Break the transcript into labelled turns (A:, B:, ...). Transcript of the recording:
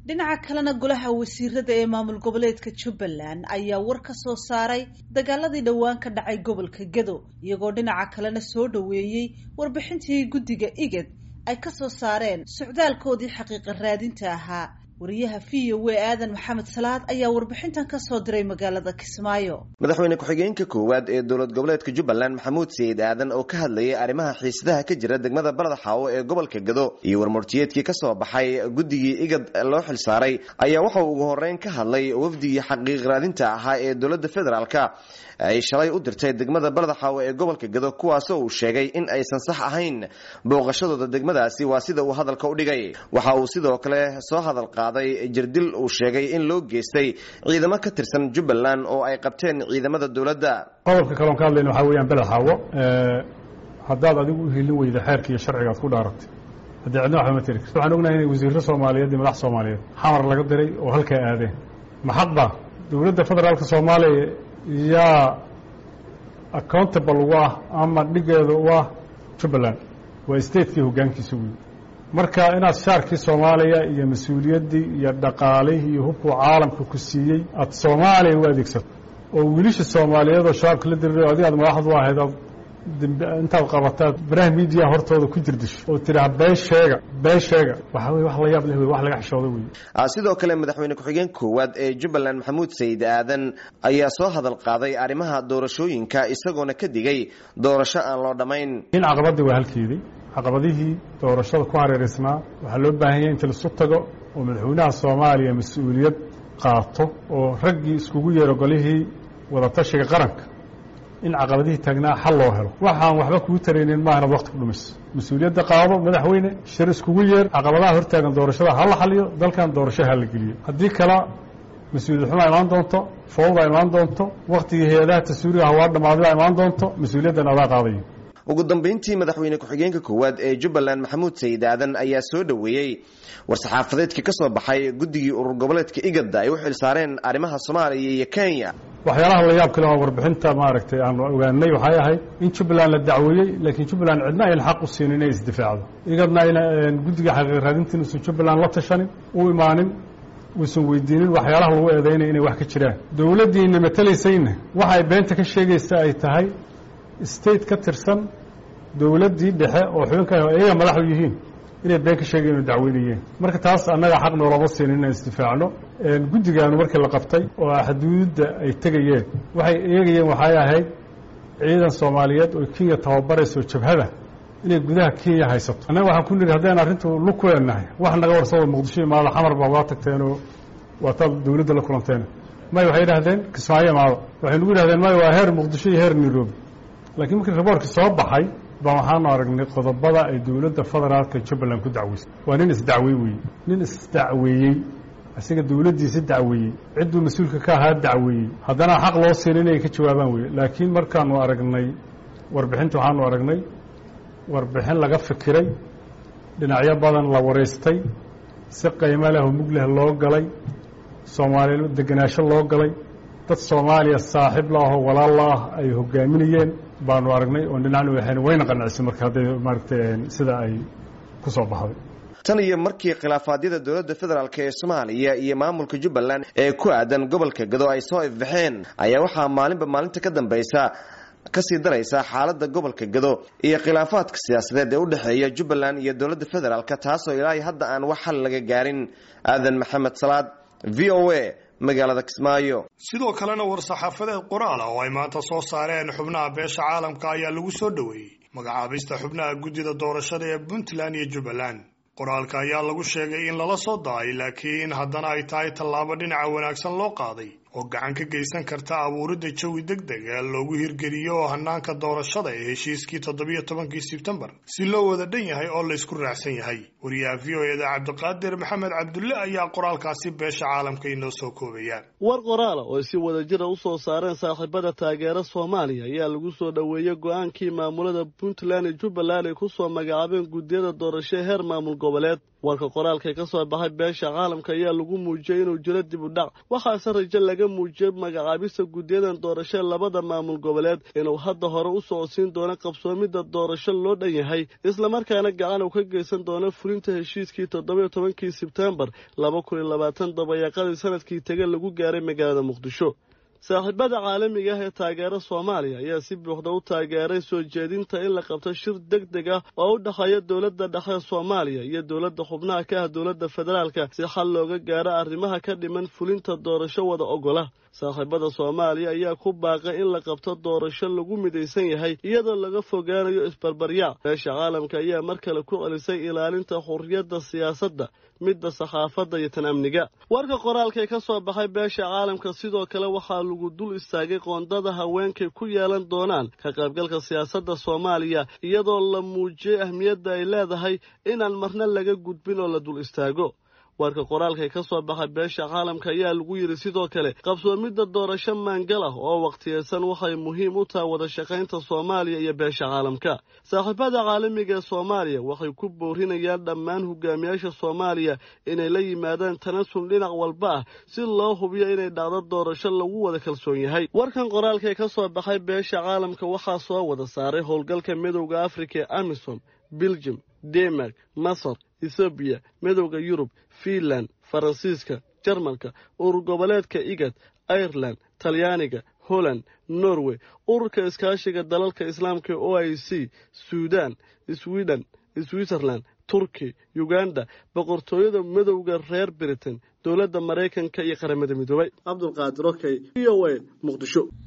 A: dhinaca kalena golaha wasiirada ee maamul goboleedka jubbaland ayaa war ka soo saaray dagaaladii dhowaan ka dhacay gobolka gedo iyagoo dhinaca kalena soo dhoweeyey warbixintii guddiga igad ay ka soo saareen socdaalkoodii xaqiiqa raadinta ahaa wariyaha v o a aadan maxamed salaad ayaa warbixintan ka soo diray magaalada kismaayo
B: madaxweyne ku-xigeenka koowaad ee dowlad goboleedka jubbaland maxamuud sayid aadan oo ka hadlayay arrimaha xiisadaha ka jira degmada barada xaawo ee gobolka gado iyo warmurtiyeedkii ka soo baxay guddigii igad loo xilsaaray ayaa waxauu ugu horeyn ka hadlay wafdigii xaqiiq raadinta ahaa ee dowladda federaalka ay shalay u dirtay degmada barada xaawo ee gobolka gado kuwaasoo uu sheegay in aysan sax ahayn booqashadooda degmadaasi waa sida uu hadalka u dhigay waxa uu sidoo kale soo hadal qaaday jirdil uu sheegay in loo geystay ciidamo ka tirsan jubbaland oo ay qabteen ciidamada dowladda
C: qodobka kaloon ka hadlayna waxaa weeyaan beled xaawo haddaad adigu u helin weyda xeerka iyo sharciga ad ku dhaaratay haddii cidna waxba ma tiri karti waxaan ognahay inay wasiirro soomaaliyeed iyo madax soomaaliyeed xamar laga diray oo halkaa aadeen maxadba dowladda federaalka soomaaliya yaa accountable u ah ama dhigeeda u ah jubbaland waa statekii hoggaankiisa wey marka inaad shaarkii soomaaliya iyo mas-uuliyaddii iyo dhaqaalihii iyo hubkuu caalamka ku siiyey aad soomaaliya u adeegsato oo wiilisha soomaaliyeed oo shabaabka la diriray adi aad madaxdu ahayd aad intaad qabataad baraha miidiya hortooda ku jirdisho oo tidhaah been sheega been sheega waxaa wey wax la yaab leh wey wax laga xishooda wey
B: sidoo kale madaxweyne ku-xigeen koowaad ee jubbaland maxamuud sayid aadan ayaa soo hadal qaaday arrimaha doorashooyinka isagoona ka digay doorasho aan loo dhammayn
C: in caqabadii waa halkeedii caqabadihii doorashada ku hareeraysnaa waxaa loo baahan yahay inta laisu tago oo madaxweynaha soomaaliya mas-uuliyad qaato oo raggii iskugu yeero golihii wadatashiga qaranka in caqabadihii taagnaa xal loo helo waxaan waxba kugu taraynin maaha inaad waqti ku dhumayso mas-uuliyadda qaado madaxweyne shir iskugu yeer caqabadaha hortaagan doorashada ha la xaliyo dalkan doorasho ha la geliyo haddii kale mas-uuliyad xumaa imaan doonto fowdaa imaan doonto waktigii hay-adaha taswiiriga hawaa dhamaadaa imaan doonto mas-uuliyaddan adaa qaadayo
B: ugu dambeyntii madaxweyne ku-xigeenka koowaad ee jubbaland maxamuud sayid aadan ayaa soo dhoweeyey war-saxaafadeedka ka soo baxay guddigii urur goboleedka igada ay u xilsaareen arrimaha soomaaliya iyo kenya
C: waxyaalaha la yaab kale oo warbixinta maaragtay aan ogaanay waxay ahayd in jubbaland la dacweeyey laakiin jubbaland cidna ayna xaq u siinin inay isdifaacdo igadna ayna guddiga xaqiiq raadintiin uusan jubbaland la tashanin u imaanin uusan weydiinin waxyaalaha lagu eedaynaya inay wax ka jiraan dowladdiina matalaysayna waxa ay beenta ka sheegaysa ay tahay state ka tirsan dowladdii dhexe oo xubinka iyaga madaxu yihiin inay been ka sheegayen oo dacweynayeen marka taas annaga xaq noolama siinin inaan isdifaacno guddigaanu markii la qabtay oo xuduudda ay tegayeen waxay eegayeen waxay ahayd ciidan soomaaliyeed oo kenya tababarayso jabhada inay gudaha kenya haysato annaga waxaan ku nidhi haddaynu arrintu lug ku leenahay wax naga warsado muqdisho imaado xamar baa waa tagteenoo waataad dowladda la kulanteen may waxay yidhahdeen kismaayo imaado waxay nagu yidhahdeen may waa heer muqdisho iyo heer nairobi laakiin markii raboorkii soo baxay baa waxaanu aragnay qodobada ay dowladda federaalka jubbaland ku dacweysay waa nin isdacwey weeye nin isdacweeyey isaga dowladdiisa dacweeyey cidduu mas-uulka ka ahaa dacweeyey haddana xaq loo siin inay ka jawaabaan weye laakiin markaanu aragnay warbixinta waxaanu aragnay warbixin laga fikiray dhinacyo badan la waraystay si qiimo leh oo mug leh loo galay soomaaliya degenaansho loo galay dad soomaaliya saaxiib la ahoo walaal la ah ay hogaaminayeen baanu aragnay oon dhinacnu ahayn wayna qanacisa marka hadday maaragtay sida ay ku soo baxday
B: tan iyo markii khilaafaadyada dowladda federaalk ee soomaaliya iyo maamulka jubbaland ee ku aadan gobolka gado ay soo ifbaxeen ayaa waxaa maalinba maalinta ka dambaysa kasii daraysa xaaladda gobolka gado iyo khilaafaadka siyaasadeed ee u dhexeeya jubbaland iyo dowladda federaalk taasoo ilaahay hadda aan wax xal laga gaarin aadan maxamed salaad v o a magaalada kismaayo
D: sidoo kalena war-saxaafadeed qoraal ah oo ay maanta soo saareen xubnaha beesha caalamka ayaa lagu soo dhoweeyey magacaabista xubnaha guddida doorashada ee puntland iyo jubbaland qoraalka ayaa lagu sheegay in lala soo da-ay laakiin haddana ay tahay tallaabo dhinaca wanaagsan loo qaaday oo gacan ka geysan karta abuuridda jawi deg deg ee loogu hirgeliyo hanaanka doorashada ee heshiiskii toddobiyo tobankii sebtembar si loo wada dhan yahay oo laysku raacsan yahay wariyaha v o eda cabdiqaadir maxamed cabdulle ayaa qoraalkaasi beesha caalamka inoo soo koobaya
E: war qoraala oo ay si wadajira u soo saareen saaxiibada taageera soomaaliya ayaa lagu soo dhoweeyey go-aankii maamulada puntland iyo jubbaland ay ku soo magacaabeen guddiyada doorasho heer maamul goboleed warka qoraalka ka soo baxay beesha caalamka ayaa lagu muujiyey inuu jiro dib u dhac waxaase rajo laga muujiyey magacaabista guddiyadan doorasho labada maamul goboleed inuu hadda hore u socodsiin doono qabsoomidda doorasho loo dhan yahay islamarkaana gacan uu ka geysan doono fulinta heshiiskii toddobiyo tobankii sebtembar laba kun iyo labaatan dabayaaqadii sanadkii tege lagu gaaray magaalada muqdisho saaxiibada caalamiga ah ee taageera soomaaliya ayaa si buuxda u taageeray soo jeedinta in la qabto shir deg deg ah oo u dhexeeya dowladda dhexe soomaaliya iyo dowladda xubnaha ka ah dowladda federaalka si xal looga gaaro arrimaha ka dhiman fulinta doorasho wada ogola saaxiibada soomaaliya ayaa ku baaqay in la qabto doorasho lagu midaysan yahay iyadoo laga fogaanayo isbarbaryaac beesha caalamka ayaa mar kale ku celisay ilaalinta xurriyadda siyaasadda midda saxaafadda iyo tan amniga warka qoraalkae ka soo baxay beesha caalamka sidoo kale waxaa lagu dul istaagay qoondada haweenkay ku yeelan doonaan ka qaybgalka siyaasadda soomaaliya iyadoo la muujiyey ahmiyadda ay leedahay inaan marna laga gudbin oo la dul istaago warka qoraalka ka soo baxay beesha caalamka ayaa lagu yidhi sidoo kale qabsoomidda doorasho maangal ah oo wakhtiyeysan waxay muhiim u tahay wada shaqaynta soomaaliya iyo beesha caalamka saaxiibada caalamiga ee soomaaliya waxay ku boorinayaan dhammaan hogaamiyaasha soomaaliya inay la yimaadaan tanasul dhinac walba ah si loo hubiyo inay dhacdo doorasho lagu wada kalsoon yahay warkan qoraalka ka soo baxay beesha caalamka waxaa soo wada saaray howlgalka midowda afrika ee amisom belgium denmark masar ethoobiya midowda yurub fiinland faransiiska jarmalka urur goboleedka igad ireland talyaaniga holland norway ururka iskaashiga dalalka islaamka o i c suudan sweden switzerland turki uganda boqortooyada midowda reer britain dowladda maraykanka iyo qaramada midoobay cabdulqaadir okey v o a muqdisho